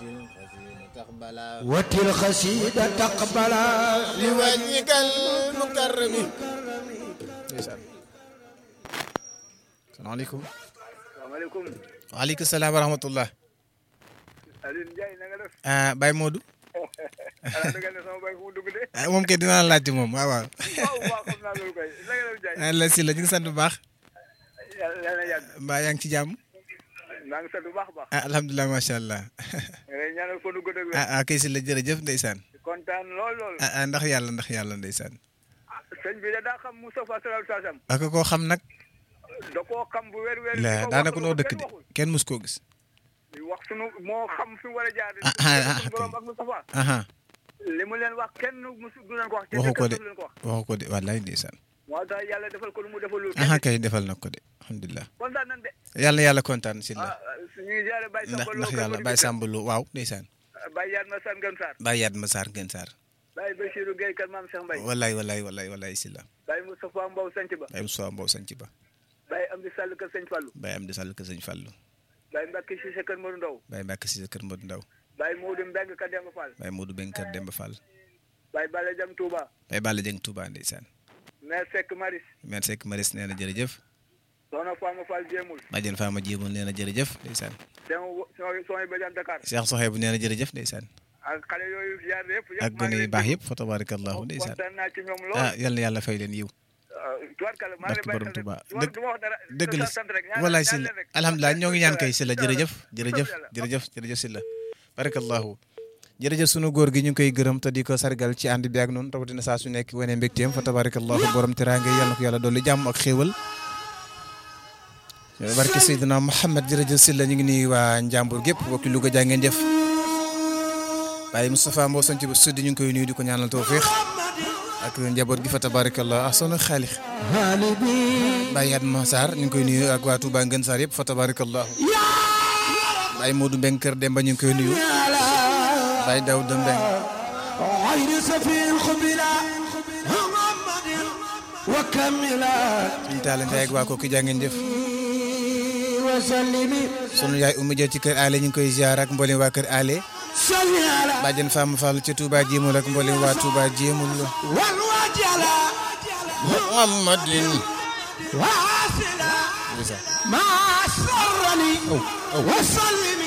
watil xasida taqbala li wajhikal mukarrami ndeysaan salaamaaleykum salaamaaleykum waaleykum salaam wa rahmatullah Alioune Ndiaye na nga def ah Baye Modou ala dëggal ne sama bay fu mu dugg de ah moom kay dinaa la laajte moom waaw waaw waaw waaw xam naa loolu koy na nga def Ndiaye ah la si la ñu ngi sant bu baax yàlla yàlla yàgg mbaa yaa ngi ci jàmm maa ngi sant bu baax a baax ah alhamdulilah macha allah nga lay ñaanal fa nu gudd ak wér ah ah kay si la jërëjëf ndeysaan kontaan lool lool ah ah ndax yàlla ndax yàlla ndeysaan sëñ bi de daa xam Moustapha sallallahu alayhi wa sallam ak koo xam nag da koo xam bu wér wér la daanaka noo dëkk de kenn mus koo gis wax sunu moo xam fi mu war a jaar ah ah ah sunu borom ak Moustapha aha li mu leen wax kenn musu du leen ko wax waxu ko de du leen ko wax waxu ko de wallaay ndeysaan moo tax yàlla defal ko lu mu defal lu aha kay defal na ko de alhamdulilah kontaan nañ de yàlla na yàlla kontaan si la ah ñu ngi jaare Baye ndax Samba Lo ndax yàlla Baye Samba Lo waaw ndeysaan Baye Yaat ma San Gën Sarr Baye Yaat ma Sarr Gën Sarr Baye Bachirou Gueye Kër Maam Cheikh Mbaye wallaay wallaay wallaay wallaay si la Baye Moustapha Mbow Sanc Ba Baye Moussa Mbow sanc ba Baye Amdi Sall Kër Sëñ Fallou Baye am di sàll ka sëñ Fallou Baye Mbacke Cissé Kër Modou Ndaw Baye Mbacke si sa kër Modou Ndaw Baye Modou Mbeng Ka Demba Fall Baye Modou Beng kër Demba Fall Baye Bala Jam Touba Baye Balla Jeng Touba ndeysaan Mère Seck Maris Mère Seck Maris nee na jërëjëf Soxna Fama Fall Jéemul Badiane Fama Jéemul nee na jërëjëf ndeysaan sama sooy bajaan Dakar Cheikh Soxebu nee na jërëjëf ndeysaan ak xale yooyu jaar yëpp yëpp ak gone yu baax yëpp fa tabarakallahu ndeysaan kontaan naa ci ñoom lool ah yal na yàlla fay leen yiw tubaarkalla maa ngi barke borom lay Tuba bàyyi dëgg du ma wax dara dëgg la sant rek ñaanal- wallaay si la ñaanal rek. alhamdulilah ñoo ngi ñaan kay si la jërëjëf jërëjëf Yàlla. jërëjëf jërëjëf si la barakallahu jërëjëf sunu góor gi ñu ngi koy gërëm te di ko sargal ci ànd bi ak noonu rawatina saa su nekk wane mbégteem fa tabarakallahu borom teraanga yal na ko yàlla dolli jàmm ak xéewal barke Seydina Mouhamed jërëjëf si la ñu ngi nuyu waa Njàmbur gépp bokki Louga jaa ngeen jëf Baye Moustapha Mbow sanc bu sud ñu ngi koy nuyu di ko ñaanal tawfiix ak njaboot gi fa tabarakallah ah soxna xaalix halibi Baye Yatma Sarr ñu ngi koy nuyu ak waa Touba Ngën Sarr yëpp fa tabarakallah Baye Modou Mbeng kër Demba ñu ngi koy nuyu Baye Daouda Mbeng غير سفي الخبلا محمد وكملا suñu taale ndey ak waa kooku jaa ngeen jëf وسلم sunu yaay Oumy Dia ci kër Ale ñu ngi koy ziar ak mboolem waa kër Ale صل على Badiane Fama Fall ci Touba Jéemul ak mboolem waa Touba Jéemul والوجل Muhammadin واصلا ما سرني وسلم